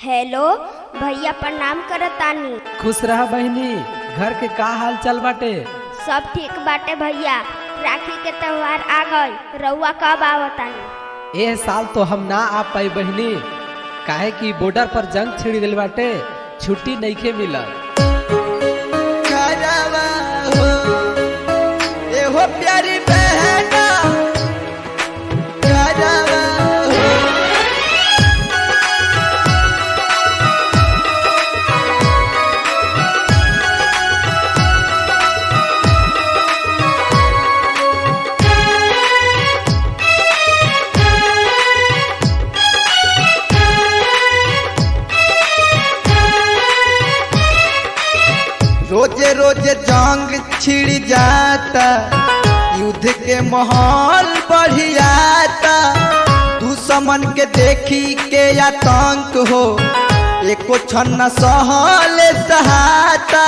hello भैया प्रणाम करतानी खुश रह बहिनी घर के का हाल चाल बाटे सब ठीक बाटे भैया राखी के त्योहार आ गई रउआ कब आवतानी एह साल तो हम ना आ पाई बहिनी काहे कि बॉर्डर पर जंग छिड़ गइल बाटे छुट्टी नइखे मिलल करवा हो एहो प्यारी बहना करवा हो रोजे रोजे जंग छिड़ जाता युद्ध के माहौल बढ़ियाता दुश्मन के देखी के आतंक हो एको क्षण न सहल सहाता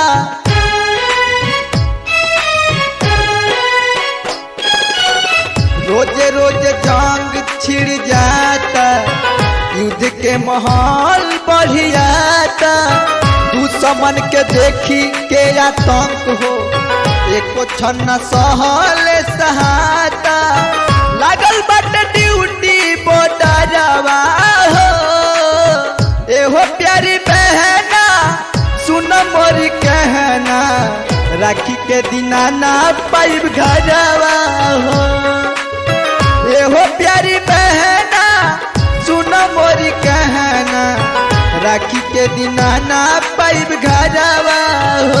रोजे रोजे जंग छिड़ जाता युद्ध के माहौल बढ़ियाता दुश्मन के देखी के आतंक हो एको क्षण न सहल सहाता लागल बट ड्यूटी बॉर्डरवा हो एहो प्यारी बहना सुन मोरी कहना राखी के दिना ना पाइब घरवा हो एहो प्यारी बहना सुन मोरी कहना राखी के दिना ना पाइब घरवा हो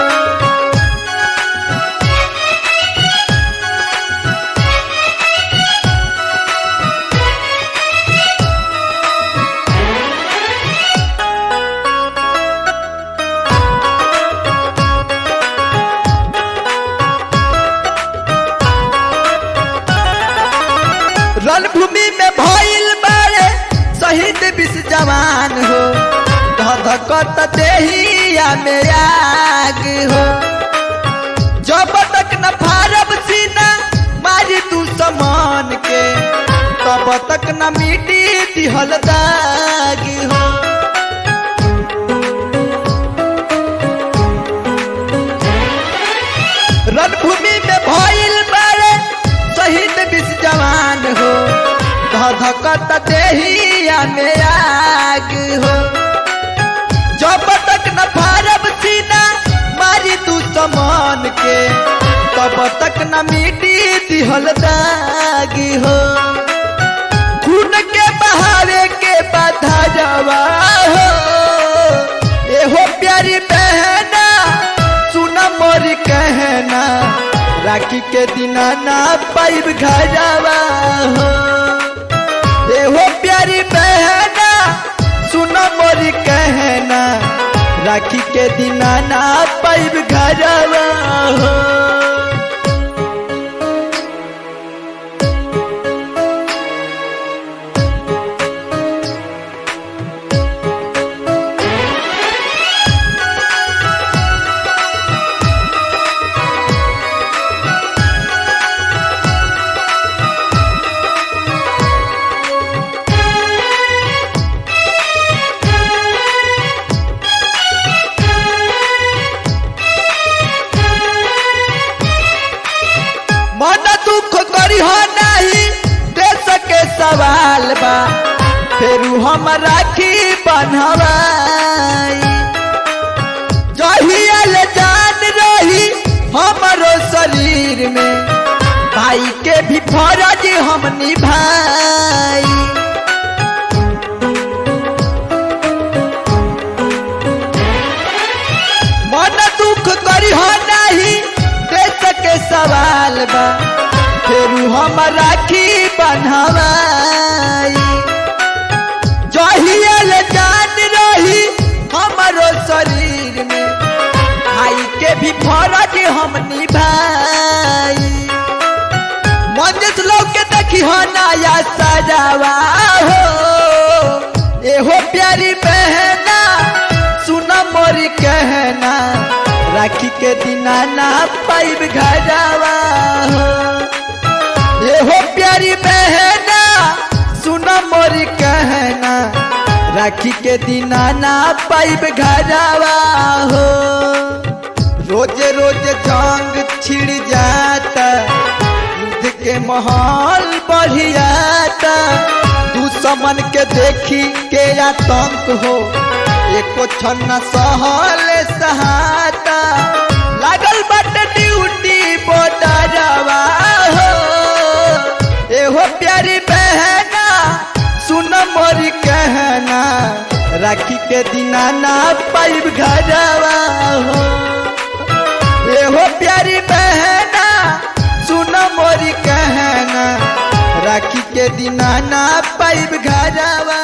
रणभूमि में भइल बारे शहीद विष जवान हो धधकत देहिया में आग हो जब तक न फारब सीना मारी तू समान के तब तक न मिटी दिहल दाग हो रणभूमि में भइल बारे शहीद विष जवान हो धधकत देहिया में आग हो जब तक न फारब सीना मारी तू समान के तब तक न मिटी दिहल दागी हो खून के बहावे के बाधा जवा हो एहो प्यारी बहना सुन मोरी कहना राखी के दिना ना पाइब घरवा हो एहो प्यारी बहना सुन मोरी कहना राखी के दिना ना पाइब घरवा हो मन दुख करी हो नहीं देश के सवाल बा फेरू हम राखी बनवाई जहिया ले जान रही हमारो शरीर में भाई के भी फर्ज हम निभाई मन दुख करी हो नहीं देश के सवाल बा फेरू हम राखी बनवाई जहियल जान रही हमारो शरीर में भाई के भी फर्ज हम निभाई मंजिल लोग के देखी हो नया सजावा हो एहो प्यारी बहना सुन मोरी कहना राखी के दिना ना पाइब घरवा हो एहो प्यारी बहना सुन मोरी कहना राखी के दिना ना पाइब घरवा हो रोज रोज जंग छिड़ जाता युद्ध के माहौल बढ़ जाता दुश्मन के देखी के आतंक हो एको छन्ना सहल सहाता लागल बट ड्यूटी बॉर्डरवा हो एहो प्यारी बहना सुन मोरी कहना राखी के दिना ना पाइब घरवा हो एहो प्यारी बहना सुन मोरी कहना राखी के दिना ना पाइब घरवा